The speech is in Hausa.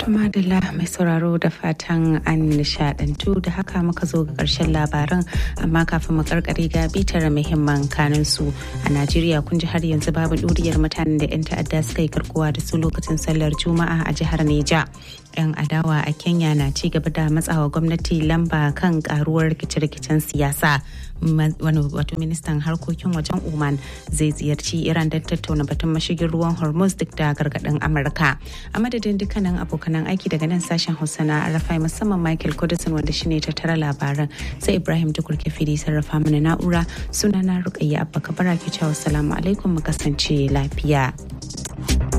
Tumadala mai sauraro da fatan an nishadantu da haka muka zo ga karshen labaran amma kafin mu karkare ga bitar muhimman kanin su a Najeriya kun ji har yanzu babu ɗuriyar mutanen da 'yan ta'adda suka yi karkuwa da su lokacin sallar Juma'a a jihar Neja. 'Yan adawa a Kenya na ci gaba da matsawa gwamnati lamba kan karuwar rikice-rikicen siyasa. wani wato ministan harkokin wajen Oman zai ziyarci Iran don tattauna batun mashigin ruwan Hormuz duk da gargaɗin Amurka. A madadin dukkanin abokanan aiki daga nan sashen Hausa na Arafai musamman Michael Kudusin wanda shine tattara labaran sai Ibrahim Tukur Kefiri sarrafa mana na'ura sunana Rukayya Abba Kabara ke cewa salamu alaikum mu kasance lafiya.